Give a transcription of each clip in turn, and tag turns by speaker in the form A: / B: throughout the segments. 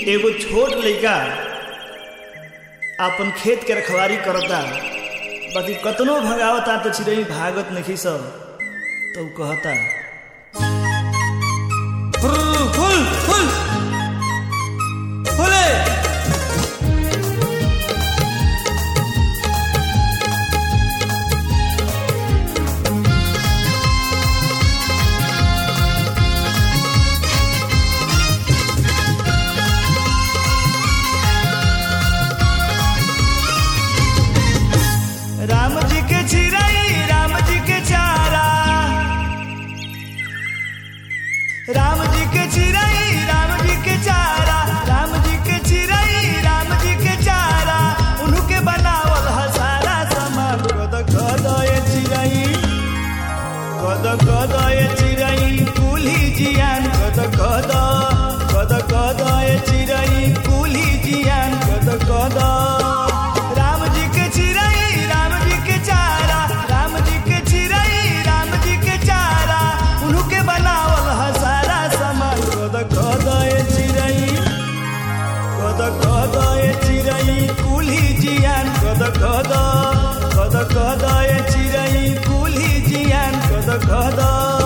A: एगो छोट लइका अपन खेत के रखवारी करता बाकी कतनो भगावता तो चिड़ई भागत नहीं सब तो उ कहता
B: फुल फुल फुल फुले
A: राम जी के चिड़ई राम जी के चारा राम जी के चिड़ई राम जी के चारा राम जी के चिड़ई राम जी के चारा उनके बनावल ह सारा सामान कद कद ये चिड़ई कद कद ये चिड़ई कुली जियान कद कद कद कद ये चिड़ई कुली जियान कद कद राम जी के चिड़ई राम जी के चारा राम जी के चिड़ई राम जी के चारा उनके बनावल ह सारा सामान कद कद ये चिड़ई कद कद ये चिड़ई कुली जियान कद कद कद कद ये चिड़ई कुली जियान कद कद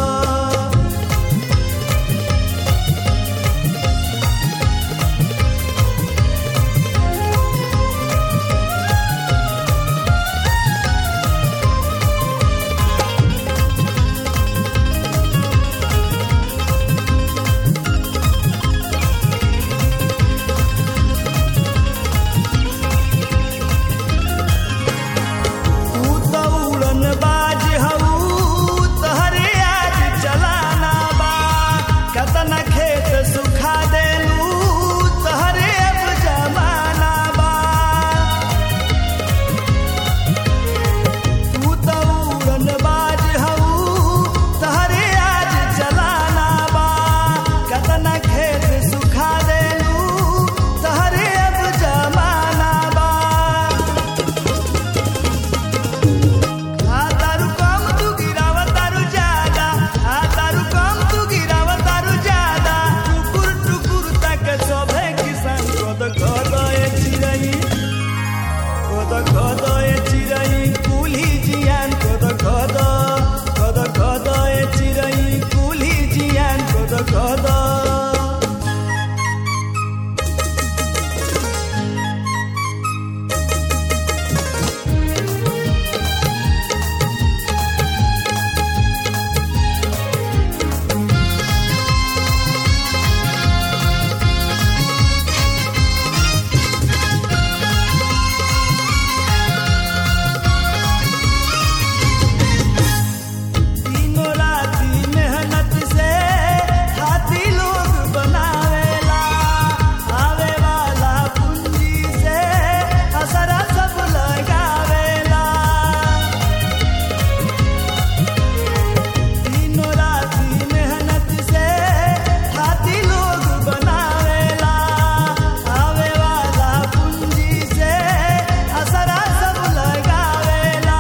A: तू तो उड़न बाज हऊ तहरे आज चलाना बा कतना खेत सुखा देलू तहरे अब जमाना बा तू तो उड़न बाज हऊ तहरे आज चलाना बा कतना खेत सुखा देलू तहरे अब जमाना बा आ तारू कम तू गिराव तारू ज्यादा आ तारू कम तू गिराव तारू ज्यादा टुकुर टुकुर तक सोभे किसान कद कद ए चिड़ई कद कद ए चिड़ई कुली जियान कद कद कद कद ए चिड़ई कुली जियान कद कद तीनों राती मेहनत से हाथी लोग बनावेला आवे वाला पूंजी से असरा सब लगावेला तीनों राती मेहनत से हाथी लोग बनावेला आवे वाला पूंजी से असरा सब लगावेला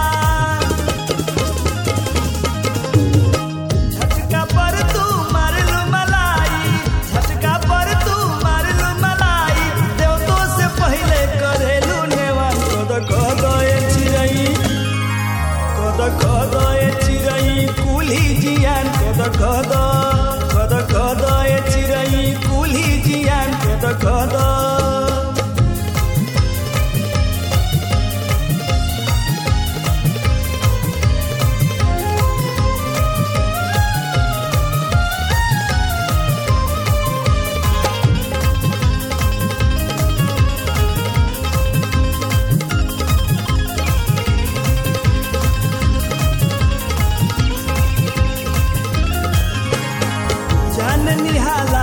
A: झटका पर तू मारलू मलाई झटका पर तू मारलू मलाई देवतो से पहले करेलू नेवान कद कद ए चिड़ई कद कद ए चिड़ई कुली जियान कद कद कद कद ए चिड़ई कुली जियान कद कद जान निहाला